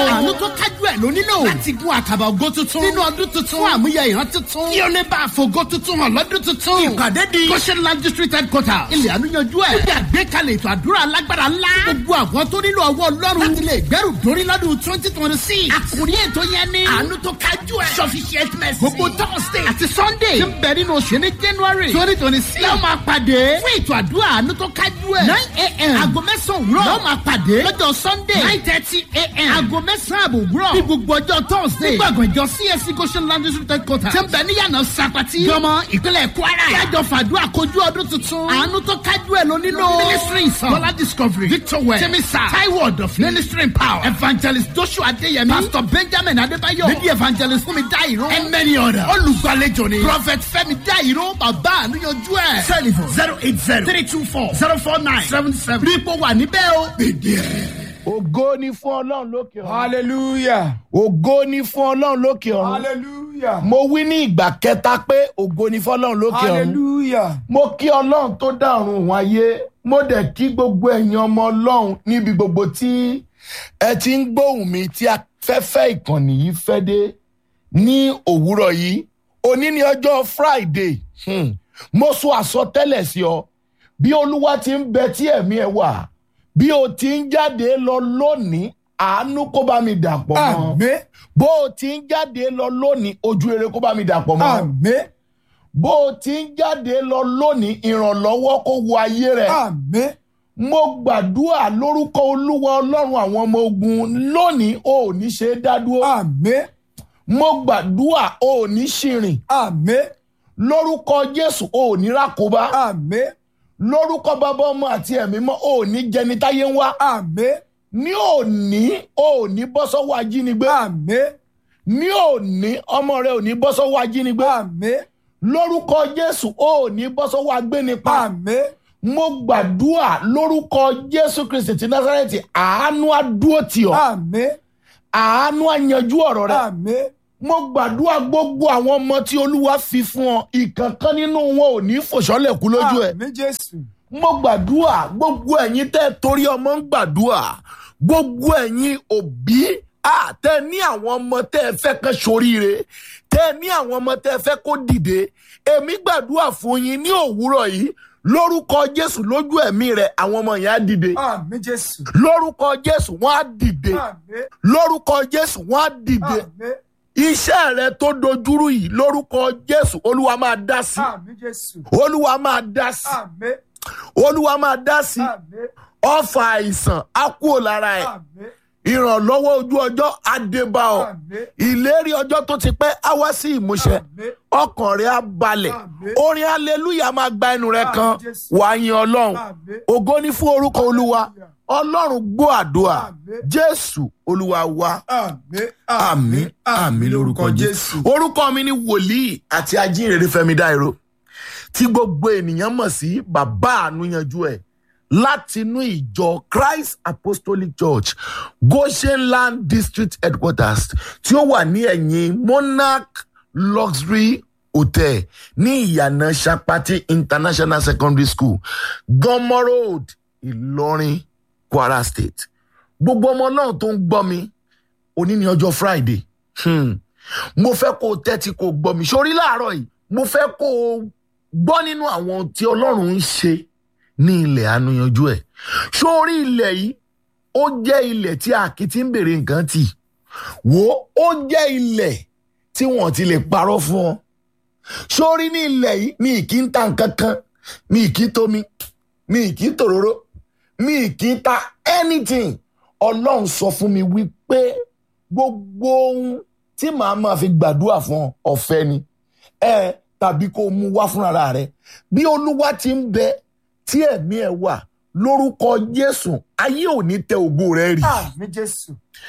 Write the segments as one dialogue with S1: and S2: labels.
S1: àánú tó kájú ẹ̀ ló nílò láti gun àkàbà ògo tuntun nínú ọdún tuntun fún àmúyẹ ìran tuntun kí o lè bá àfògo tuntun hàn lọ́dún tuntun. ìpàdé di goshenland district headquarter ilẹ̀ àánúyanjú ẹ̀. ó yà gbé kalẹ̀ ètò àdúrà alágbára ńlá. gbogbo àwọn tó nílò ọwọ́ ọlọ́run láti lè gbẹ́rù dórí lọ́dún twenty twenty six. àkùrí ètò yẹn ni àánú tó kájú ẹ̀. sufficient mercy. gbogbo thursday àti sunday ti ń bẹ nínú oṣù ní january twenty twenty six. lẹ́wọ̀n máa pàdé fún ètò àdúrà àánú tó kájú ẹ̀. nine a.m. aago mẹ́sàn-án òwúrọ̀. lẹ́wọ̀n máa pàdé lọ́jọ́ sunday nine thirty a.m. aago mẹ́sàn-án àbò òwúrọ̀. ní gbogbo ọjọ́ thursday. ní gbọ̀ngàn ìjọ csc goshen land district headquarter. ti ń bẹ níyànà sapati. jọmọ ìpínlẹ̀ kwara. kí àjọ fàdúrà kojú ọdún tuntun. àánú tó kájú ẹ̀ ló nílò. ministry sàn. bọ́lá discovery. victor well. timisa. taiwo ọ̀dọ̀fin. ministry power. evangelist joshua adeyemi. pastor benjamin adébáyọ̀. lady evangelist fúnmi dáìró. and many others. olùgbàlejò ni. prophet fẹ́mi dáìró. bàbá àníyànjú ẹ̀. telephone zero eight zero three two four zero four nine seven seven. rí ipò wà níbẹ̀ o. gbèdé ẹ̀.
S2: ògo ni fún ọlọ́run lókè ọ̀run.
S3: hallelujah
S2: ògo ni fún ọlọ́run lókè ọ̀run.
S3: hallelujah
S2: mo wí ní ìgbà kẹta pé ògo ni fún ọlọ́run lókè ọ̀run.
S3: hallelujah
S2: mo kí ọlọ́run tó dá ọ̀run òun ayé mo dẹ̀ kí gbogbo ẹ̀yin ọmọ ọlọ́run níbi gbogbo tí ẹ ti ń gbóhùn mi tí afẹ́fẹ́ ìkànnì yìí fẹ́ dé ní òwúrọ̀ yìí òní ni ọjọ́ friday hmm. mo sọ àsọtẹ́lẹ̀ sí ọ bí olúwa ti ń bẹ tí ẹ̀mí ẹ wà bí o ti ń jáde lọ lónìí àánú kó bá mi dàpọ̀ mọ́
S3: àmín
S2: bó o ti ń jáde lọ lónìí ojú rere kó bá mi dàpọ̀ mọ́
S3: àmín
S2: bó o ti ń jáde lọ lónìí ìrànlọ́wọ́ kó wo ayé rẹ̀.
S3: àmín
S2: mo gbàdúrà lórúkọ olúwa ọlọ́run àwọn ọmọ ogun lónìí o ò ní ṣe é dádúró.
S3: àmín
S2: mo gbàdúrà o ò ní ṣìrìn
S3: àmín
S2: lórúkọ jésù o ò ní rákòbá
S3: àmín
S2: lórúkọ bàbá ọmọ àti ẹ̀mí mọ́ o ò ní jẹni táyé ń wá
S3: àmín
S2: ní òní o ò ní bọ́ sọ́wọ́ ajínigbé
S3: àmín
S2: ní òní ọmọ rẹ ò ní bọ́ sọ́wọ́ ajínigbé
S3: àmín
S2: lórúkọ jésù o ò ní bọ́ sọ́wọ́ agbénipa.
S3: àmín
S2: mo gbàdúrà lórúkọ jésù kristi ti násàrẹ́tì àánú àdúró tì ọ́
S3: àmín
S2: àánú àyanjú ọ̀rọ̀ rẹ
S3: àmín
S2: mo gbàdúrà gbogbo àwọn ọmọ tí olúwa fi fún ọ ìkankan nínú wọn ò ní fòṣọlẹ̀ kú lójú ẹ
S3: àmín jésù
S2: mo gbàdúrà gbogbo ẹ̀yin tẹ́ ẹ torí ọmọ ń gbàdúrà gbogbo ẹ̀yin òbí àtẹ ní àwọn ọmọ tẹ́ ẹ fẹ́ kán soríire tẹ́ ẹ ní àwọn ọmọ tẹ́ ẹ fẹ́ kó dìde èmi gbàdúrà fún yín ní òwúrọ̀ yìí lórúkọ jésù lójú ẹ̀mí rẹ̀ àwọn ọmọ yẹn á dìde
S3: àmín jésù
S2: lórúkọ jésù wọ́n á dìde
S3: àmín
S2: lórúkọ jésù wọ́n á dìde
S3: àmín
S2: iṣẹ́ rẹ tó dojúrú yìí lórúkọ jésù olúwa máa dá sí
S3: àmín jésù
S2: olúwa máa dá sí
S3: àmín
S2: olúwa máa dá sí
S3: àmín
S2: ọfà àìsàn á kúrò lára ẹ̀
S3: àmín
S2: ìrànlọ́wọ́ ojú ọjọ́ á dé bá ọ
S3: àmín
S2: ìlérí ọjọ́ tó ti pẹ́ á wá sí ìmúṣẹ
S3: àmín
S2: ọkàn rẹ á balẹ̀
S3: Àmín.
S2: orin aleluya máa gba ẹnu rẹ kan
S3: Àmín, Jésù.
S2: wàá yin ọlọ́run
S3: àmín
S2: ògo ni fún orúkọ olúwa ọlọ́run gbọ́ àdúrà
S3: Àmín.
S2: jésù olúwa wa
S3: àmín
S2: àmì àmì lórúkọ jésù. orúkọ mi ni wòlíì àti ajínrere fẹmi dáìró tí gbogbo ènìyàn mọ̀ sí bàbá ànúyanjú ẹ̀ látinú ìjọ christ apostolic church goshenland district headquarters tí ó wà ní ẹ̀yìn monarch luxury hotel ní ìyànà sapati international secondary school gọmọ road ìlọrin kwara state gbogbo ọmọ náà tó ń gbọ́ mi òní ni ọjọ́ friday hmm. mo fẹ́ kó o tẹ́tí kó o gbọ́ mi sórí láàárọ̀ yìí mo fẹ́ kó o gbọ́ nínú àwọn tí ọlọ́run ń ṣe ní ilẹ̀ ànúyanjú ẹ̀ sórí ilẹ̀ yìí ó jẹ́ ilẹ̀ tí àkìtì ń bèrè nǹkan tì wò ó ó jẹ́ ilẹ̀ tí wọ́n ti lè parọ́ fún ọ sórí ní ilẹ̀ yìí mi kì í ta nǹkan kan mi kì í tomi mi kì í tòróró mi kì í ta anything ọlọ́run sọ fún mi wípé gbogbo ohun tí màá máa fi gbàdúrà fún ọ ọ̀fẹ́ ni ẹ tàbí kó o mú wá fúnra rẹ bí olúwa ti ń bẹ tí ẹ̀mí ẹ̀ wà lórúkọ jésù ayé ò ní tẹ ògo rẹ rì
S3: àmín jésù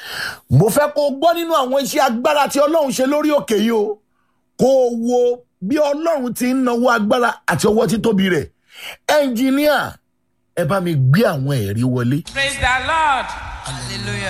S2: mo fẹ́ kó o gbọ́ nínú àwọn iṣẹ́ agbára tí ọlọ́run ṣe lórí òkè yìí o kó o wo bí ọlọ́run ti ń nawó agbára àti ọwọ́ títóbi rẹ̀ ẹnjìníà ẹ bá mi gbé àwọn ẹ̀rí wọlé.
S4: Praise the Lord. Hallelujah.